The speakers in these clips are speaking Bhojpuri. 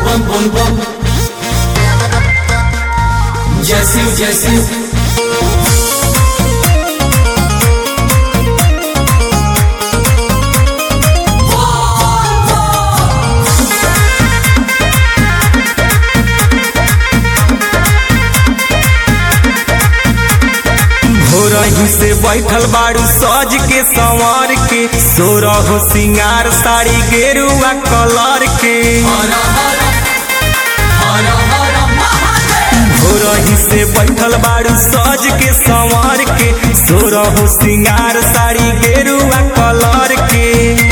bum bum bum. Jesse, Jesse. भोरही से बैठल बाड़ू सज के संवर के सोरह सिंगार साड़ी गेरुआ कलर के Hara hara. Hara hara Mahadev. भोरही से बैठल बाड़ू सज के संवर के सोरह सिंगार साड़ी गेरुआ कलर के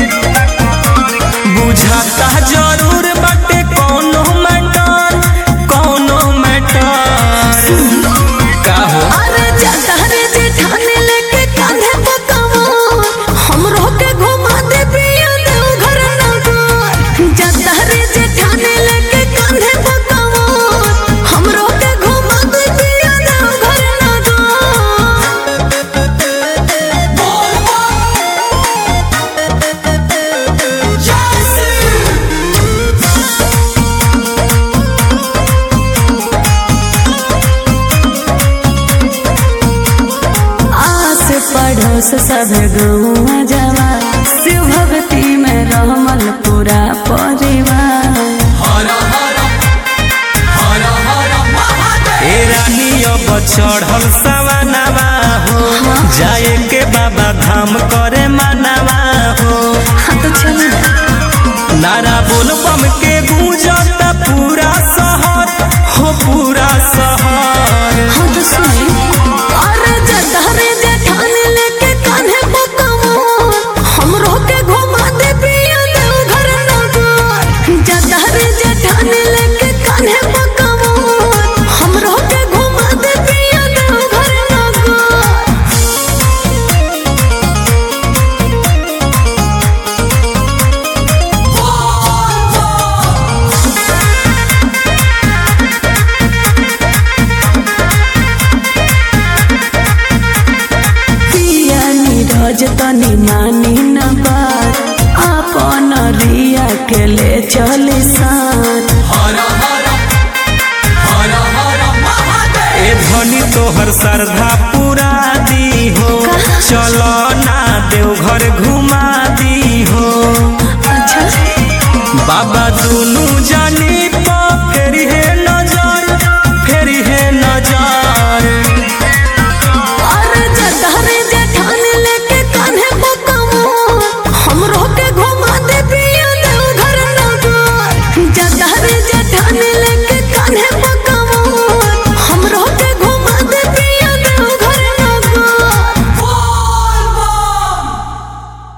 बुझाता जरूर बाटे कौनो मैटर कौनो मैटर का हो अरे जाता रे जेठानी लेके कांधे पकावा हमरो के घुमा दे पिया देव घर नगर जाता रे जेठानी लेके कांधे पकावा हमरो के घुमा दे पिया देव घर नगर आस पड़ोस सब गौआ जवा शिव भक्ति में रहमल पूरा परिवार Hara hara. Hara hara Mahadev. ए रानी अब चढ़ल सवनवा हो जाए के बाबा धाम करे मनवा हो हाँ तो चल नारा बोल बम के गूंजत पूरा शहर हो पूरा शहर हाँ तो सुनी अरे जदा रे जेठानी लेके कान्हे पकावा हमरो के घुमा दे पिया देव घर नगर जदा रे जेठानी लेके कान्हे पकावा हमरो के घुमा दे पिया देव घर नगर पिया नीरज तनी मानी न बात अपन रिया के ले चले साथ Hara hara. Hara hara Mahadev. ए धनी तोहर श्रद्धा पूरा दी हो चलो ना देवघर घुमा दी हो अच्छा बाबा दुनू जाने